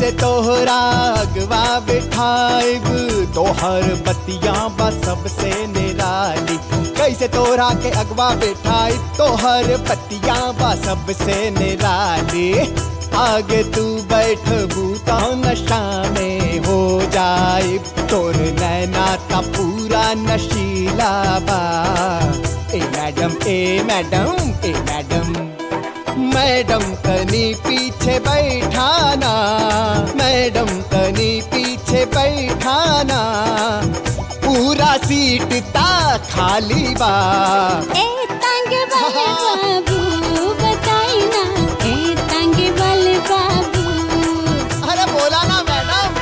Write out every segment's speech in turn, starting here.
कैसे तोहरा अगवा बिठाइब तोहर बतिया बा सबसे निराली कैसे तोहरा के अगवा बिठाइब तोहर बतिया बा सबसे निराली आगे तू बैठ बूता नशा में हो जाए तोर नैना का पूरा नशीला बा ए मैडम ए मैडम ए मैडम मैडम तनी पीछे बैठाना मैडम तनी पीछे बैठाना पूरा सीट ता खाली बा ए तंग बल बाबू बताई ना ए तंग बल बाबू अरे बोला ना मैडम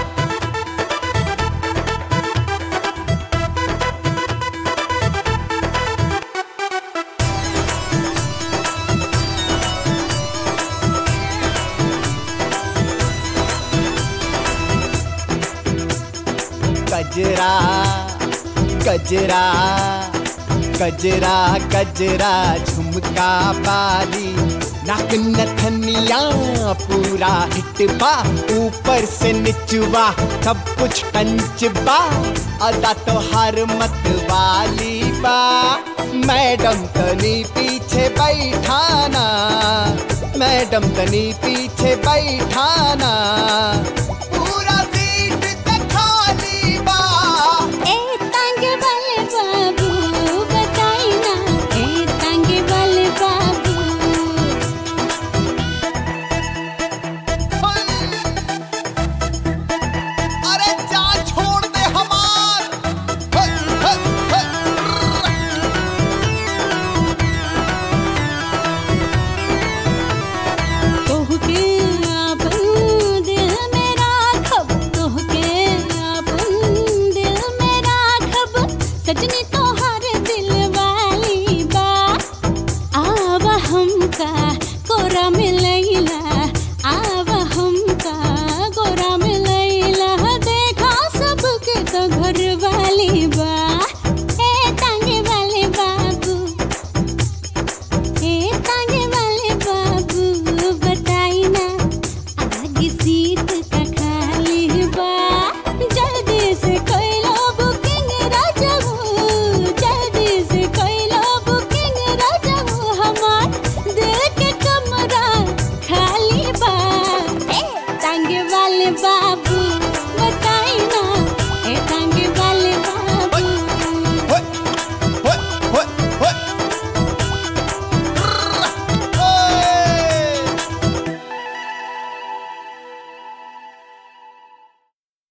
गजरा गजरा गजरा गजरा झुमका बाली नाक नथनिया पूरा हिटबा ऊपर से निचवा सब कुछ कंचबा अदा तो हर मत वाली बा मैडम तनी पीछे बैठाना मैडम तनी पीछे बैठाना पूरा सीट ते खाली बा ए तंग बल बाबू बताई ना ए तंग बल बाबू अरे जान छोड़ दे हमार हट, हट, हट। तोहके आपन दिल में राखब तोहके आपन दिल में राखब सजनी